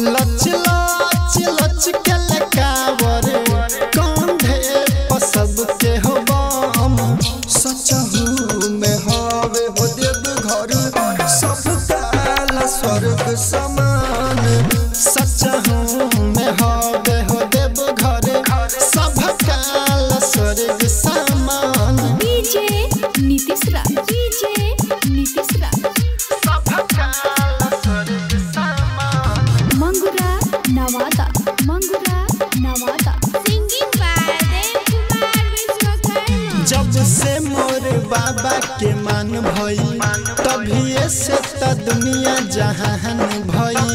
लच लच लच के लकावर कंधे पर सबके हो बम सचहू में हवे हो देव घर सब काला स्वर्ग समान सचहू में हवे हो देव घर सब काला स्वर्ग समान डीजे नीतीश राज डीजे नीतीश राज सब काला स्वर्ग समान मंगुरा नवादा मंगुरा नवादा सिंगिंग बाय देव कुमार विश्वकर्मा जब से मोर बाबा के मान भइल तभी से त दुनिया जहान भइल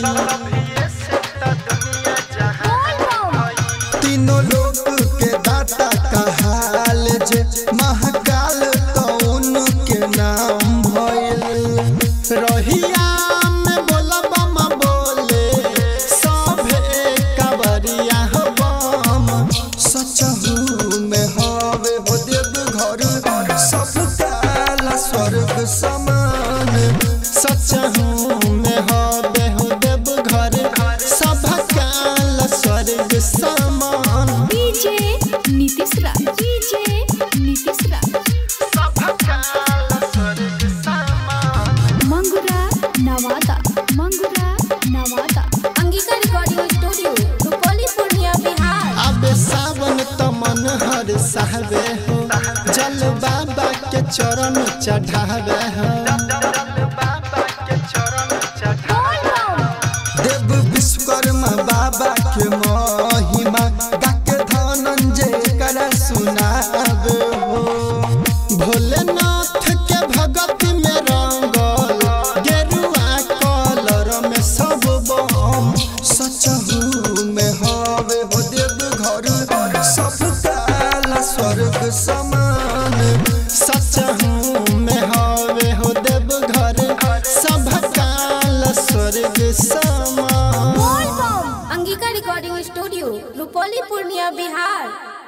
तीनों लोग के दाता कहाल जे महाकाल तो उनके नाम भइल रहिया में बोला बम बोले सभे कबरिया हो बम सचहू में हवे हो देव घर सब काला स्वर्ग समान सचहू में हवे हो देव घर सब काला स्वर्ग समान डीजे नीतीश राज डीजे नीतीश राज सब काला स्वर्ग समान मंगुरा नवादा मंगुरा नवादा अंगिका रिकॉर्डिंग स्टूडियो रुपौली पूर्णिया बिहार अब सावन त मन हर सहबे हो जल बाबा के चरण चढ़ावे हो देव विश्वकर्मा बाबा के महिमा गाके धनंजय कर सुनावे हो भोलेनाथ के भगत में रंगल गेरुआ कलर में सब बम सचहू में हवे हो देव घर सब काला स्वर्ग समान सचहू में हवे हो देव घर सब काला स्वर्ग समान अंगिका रिकॉर्डिंग स्टूडियो रुपौली पूर्णिया बिहार